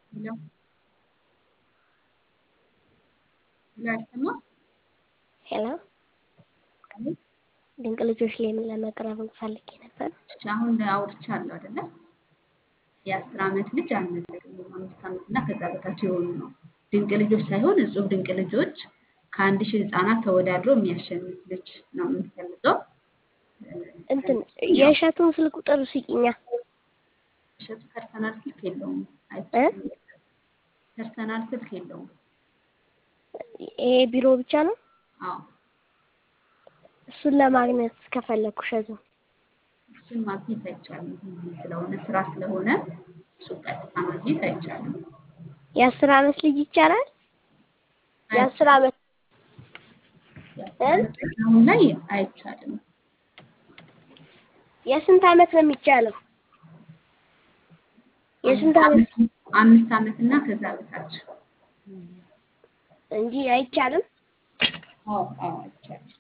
ሄሎ ሄሎ አይሰማም? ሄሎ አቤት ድንቅ ልጆች ላይ ምን ለመቅረብ ፈልጌ ነበር። እሺ አሁን አውርቻለሁ አይደለ? የአስር ዓመት ልጅ አልመዘግብም። አምስት ዓመት እና ከዛ በታች የሆኑ ነው። ድንቅ ልጆች ሳይሆን እጹብ ድንቅ ልጆች ከአንድ ሺህ ህፃናት ተወዳድሮ የሚያሸንፍ ልጅ ነው የምንፈልገው። እንትን የእሸቱን ስልክ ቁጥር ስጪኛ። እሸቱ ፐርሰናል ስልክ የለውም። እ? አይቻልም። ፐርሰናል ስልክ የለውም። ይሄ ቢሮ ብቻ ነው። አዎ እሱን ለማግኘት ከፈለኩ እሸቱን እሱን ማግኘት አይቻልም። ቢዚ ስለሆነ ስራ ስለሆነ እሱ ቀጥታ ማግኘት አይቻልም። የአስር ዓመት ልጅ ይቻላል። የአስር ዓመት የአስር ዓመት ልጅ አሁን ላይ አይቻልም። የስንት ዓመት ነው የሚቻለው? የስንት ዓመት አምስት ዓመት እና ከዛ በታች እንጂ አይቻልም። አዎ አዎ አይቻልም።